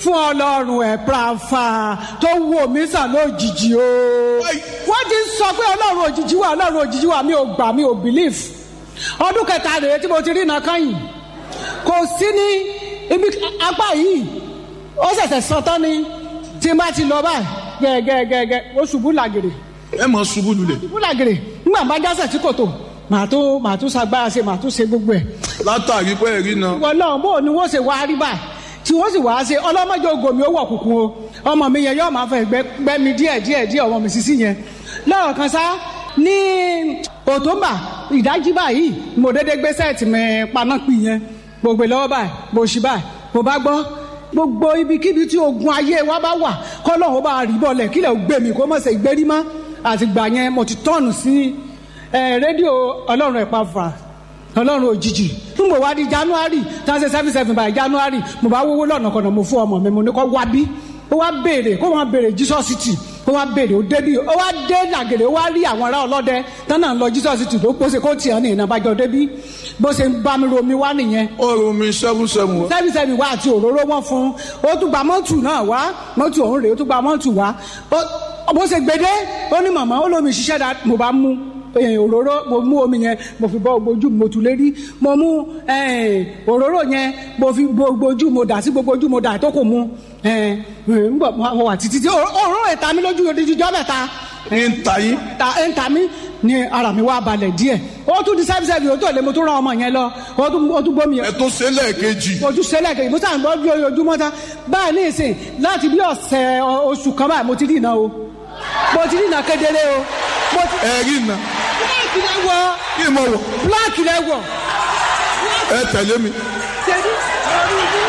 fún ọlọ́run ẹ̀ prafa tó wò mí sàn lójijì o. wọ́n ti sọ pé ọlọ́run òjijì wà ọlọ́run òjijì wà mi ò gbà mi ò believe. ọdún kẹta rèé tí mo ti rí iná kányìn kò sí ní ibi apá yìí ó ṣẹ̀ṣẹ̀ sọ tán ni tí n bá ti lọ báyìí gẹ́gẹ́gẹ́gẹ́ ó ṣubú làgèrè ẹ mọ̀ ṣubú lulẹ̀ ṣubú làgèrè nígbà bá jásẹ̀ tí kò tó màá tó màá tó sagbára ṣe màá tó ṣe gbogbo ẹ̀ látàrí pé ẹ̀rí náà wọn náà bó ni wọ́n ṣe wá rí báyìí tí wọ́n sì wá ṣe ọlọ́mọdé ogomi ó wọ̀ kùkùn o ọmọ mi yẹn yóò máa fẹ́ gbẹ́ mi díẹ̀ díẹ̀ díẹ̀ ọmọ mi sísí yẹn lọ́rọ̀ kan sá ní òtúnbà ìdájí báyìí mo dédé gbé sẹ́ẹ̀tì mi panápì yẹn mo gbé lọ́wọ́ báyìí mo ṣí báyìí mo bá gbọ́ gbogbo ibikíbi tí ogun ayé wa bá wà kọ́lọ́hún bá rí bọ́ọ̀lẹ̀ kílẹ̀ gbé mi kó mọ̀ ṣe ìgbérí mọ́ àtìgbà yẹn mo ti tọ́ọ̀nù sí rédíò ọlọ́run ẹ̀pá fà ọlọ́run òjijì fún mo wá di january tàṣe seven seven by january mo bá wówó lọ́nà kọ̀nà mo fún ọmọ mi mo ní kó wá bí ó wá béèrè kó wá béèrè jesus city ó wá béèrè ó débí ó wá dé làgèrè ó wá rí àwọn ará ọlọ́dẹ tánà ń lọ jesus city tó pọ́sẹ̀ kó tiẹ̀ ní ìnàbàjọ́ débí bó ṣe ń bá mi romi wá nìyẹn ọrùn mi seven seven wá seven seven wá àti òróró wọn fún ó tún gba mọ́tù náà wá mọ́tù ọ̀hún rèé ó tún gba mọ́tù wá bó ṣe gbede ó ní màmá ó lómi ṣiṣẹ́ dá mo bá mú òróró mo mú omi yẹn mo fi bọ́ ojú mo tù lérí mo mú òróró yẹn mo fi gbogbo ojú mo dà sí gbogbo ojú mo dà tó kò mu n bọ̀ mo wà títí òróró ìta mi lójú odidi jọ́ mẹ́ta ń ta yín ń ta mí ni ara mi wá balẹ̀ díẹ̀ ó tún di sẹ́bi sẹ́bi ó tó lé mo tún rán ọmọ yẹn lọ ó tún gbómi yẹn ẹ tó ṣe lẹ́ẹ̀kejì ojú sẹlẹ̀ kejì mo sàn gbọ́ bí ojúmọ́ ta báyìí ní ìsìn láti bí ọ̀sẹ̀ oṣù kan báyìí mo ti rí iná o mo ti rí iná kedere o mo ti. ẹ̀rí na bíláàkì lẹ wọ kí mo wọ̀ bíláàkì lẹ wọ. ẹ tẹ̀lé mi ṣèlú orí ibi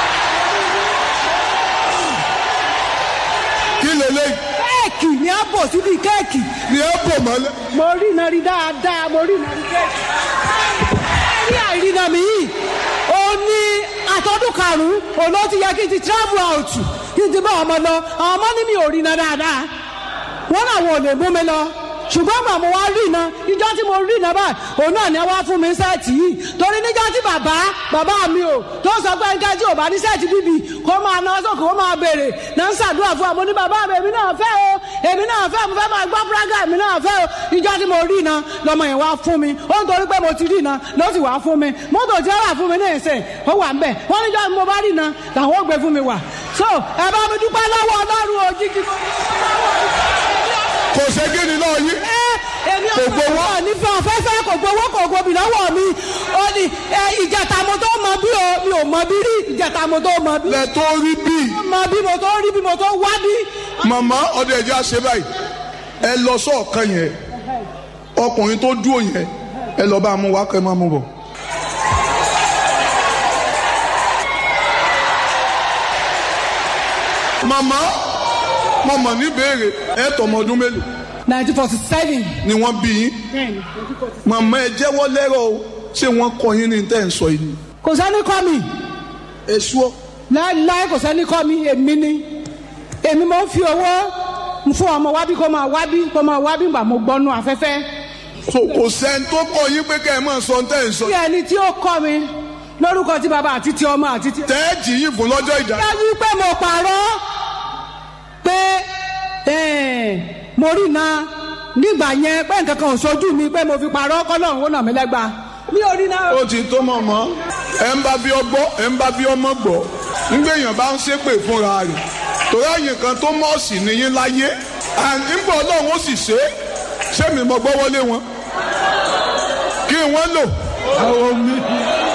kí lélẹ́yìí kéèkì ni a bò síbi kéèkì ni ẹ bò mọ́lẹ̀ mo rí iná rí dáadáa mo rí iná rí kéèkì. ẹ̀rí àìrìnà mi yìí ó ní àtọ́dún karùn-ún òun ló ti yẹ kí n ti travel out kí n ti bá ọmọ lọ àwọn ọmọ ní mi ò rí iná dáadáa wọn làwọn ò lè mú mi lọ ṣùgbọ́n gbà mo wá rí iná ìjọ tí mo rí iná báyìí òun náà ni wọ́n fún mi sẹ́ẹ̀tì yìí torí níjọ́ tí bàbá bàbá mi ò tó sọ pé nǹkan tí ò bá ní sẹ́ẹ̀tì bíbí kó máa ná sókè kó máa béèrè náà ń ṣàdúrà fún àmọ́ ní bàbá mi èmi náà fẹ́ o èmi náà fẹ́ mo fẹ́ máa gbọ́ fúrágà èmi náà fẹ́ o ìjọ tí mo rí iná lọmọ yẹn wá fún mi ó ń torí pé mo ti rí iná ló sì wá fún mi mọ́tò tí ó rà fún mi ní ìsìn ó wà ń bẹ̀ wọ́n níjọ́ tí mo bá rí iná làwọn ó gbé fún mi wà so ẹ bá mi dúpẹ́ lọ́wọ́ ọlọ́run òjijì kò ṣe kí ni náà yín èmi Kò ò gbowó. gbowó ní fún afẹ́fẹ́ kò gbowó kò gbòbí lọ́wọ́ mi ó ní ẹ, ìjẹta mo tó mọ bí o mi ò mọ bí rí ìjẹta mo tó mọ bí. lẹ tó rí bí mọ bí mo tó rí bí mo tó wá bí. màmá ọdẹ ẹjẹ àṣẹ báyìí ẹ lọ sọọkan yẹn ọkùnrin tó dúró yẹn ẹ lọ bá a mú wá kẹ máa mú bọ. màmá màmá ní béèrè ẹ tọmọ ọdún mélòó nineteen forty seven. ni wọ́n bí yín màmá ẹ jẹ́wọ́ lẹ́rọ̀ o ṣé wọ́n kọ́ yín ní tẹ́ ẹ̀ ń sọ yìí ni. kò sẹ́ni kọ́ mi èso láéláé kò sẹ́ni kọ́ mi èmi ni èmi mo ń fi owó fún ọmọ wábí kó máa wábí kó máa wábí gbà mo gbọ́nu afẹ́fẹ́. so kò sẹ́ni tó kọ́ yín pé kẹ́ ẹ máa sọ tẹ́ ẹ̀ ń sọ. bí ẹni tí ó kọ́ mi lórúkọ tí bàbá àti ti ọmọ àti ti. tẹ́ ẹ jì yín fún lọ́jọ́ ìjà. dájú pé mo pààrọ̀ pé eh, mo rí iná nígbà yẹn pé nǹkan kan ò sojú mi pé mo fi pààrọ̀ kọ́lọ́run ó nà mí lẹ́gba mi ò rí iná. ó ti tó mọ̀ mọ́ ẹ ń bá bí ọgbọ́ ẹ ń bá bí ọmọ gbọ́ nígbà èèyàn bá ń ṣépè fúnra rẹ̀ torí àyìn kan tó mọ̀ọ́sì nìyín láyé nígbà ọlọ́run ó sì ṣe é ṣé mi mọ̀ gbọ́ wọlé wọn kí wọ́n lò àwọn mi